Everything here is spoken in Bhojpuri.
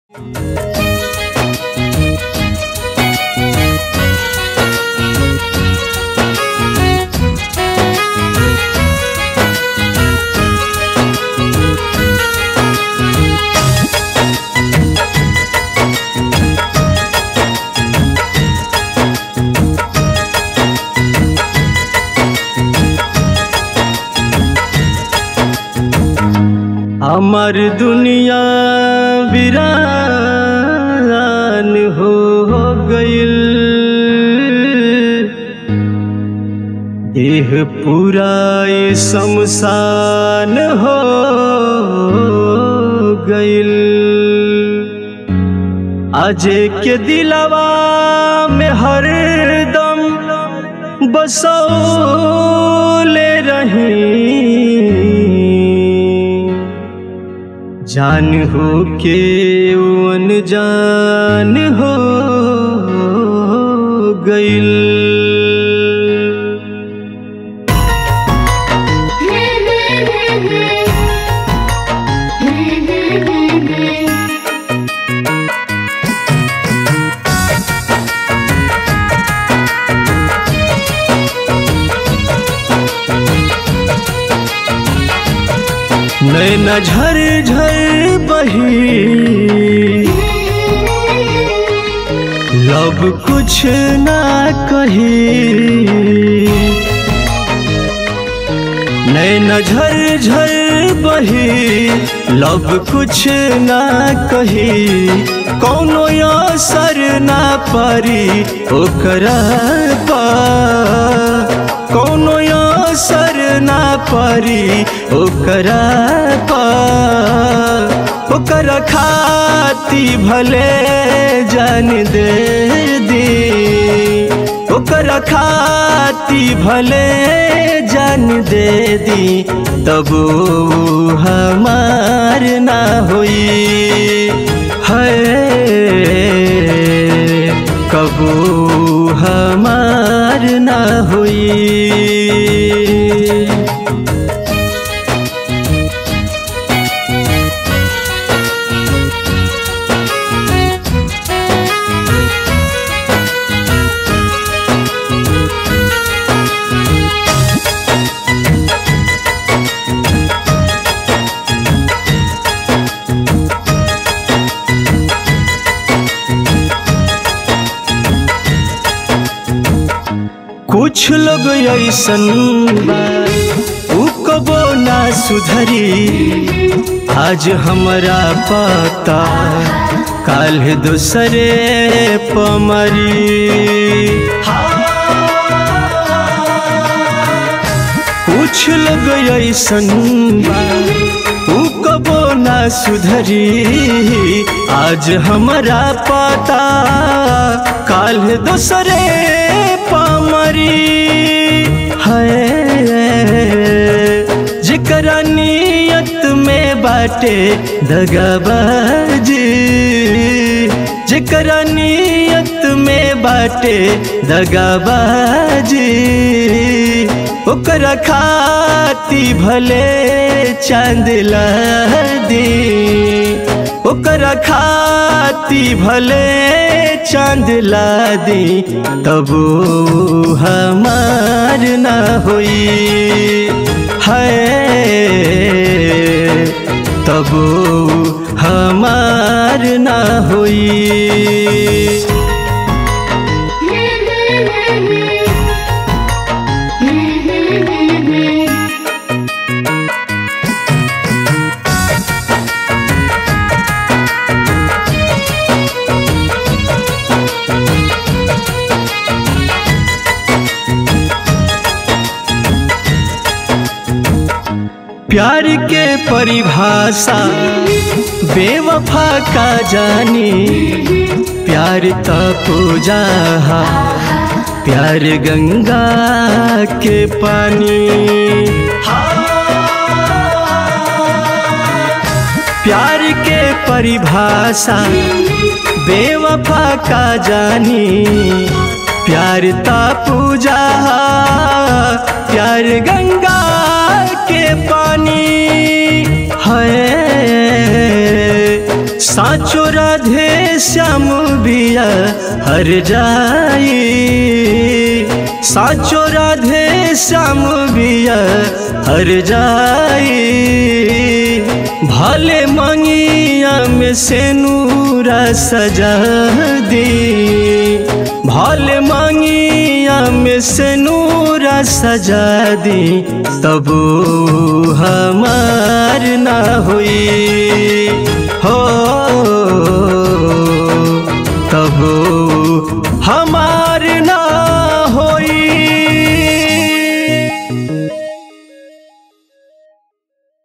আমার दुनिया वीरान हो गईल देह पूरा ये शमशान हो गईल अजय के दिलवा में हरदम बसौले रही जान हो के अनजान हो गईल नैना झर झर बही लब कुछ ना कही नैना झर झर बही लब कुछ ना कही कौनो असर ना परी ओकरा पा कौनो असर ना परी ओकरा पा ओकरा खाती भले जान दे दी ओकरा खाती भले जान दे दी तब हमार ना होई है कबू हमार ना होई कुछ लोग ऐसन बा उ कबो ना सुधरी आज हमरा पता काल दूसरे पमरी कुछ लोग ऐसन बा उ कबो ना सुधरी आज हमरा पता काल दूसरे पमरी है जिकरा नियत में बाटे दगाबाजी जिकरा नियत में बाटे दगाबाजी ओकरा खाती भले चांद ला दी ओकरा खाती भले चांद ला दी तब हमार ना होई है तब हमार ना होई प्यार के परिभाषा बेवफा का जानी प्यार का पूजा प्यार गंगा के पानी प्यार के परिभाषा बेवफा का जानी प्यार ता पूजा प्यार गंगा के पानी है साचो राधे श्याम बिया हर जाई साचो राधे श्याम बिया हर जाई भले मंगिया में से नूरा सजा दी भले मंगिया में से नूरा सजा दी तब हमार ना हुई हो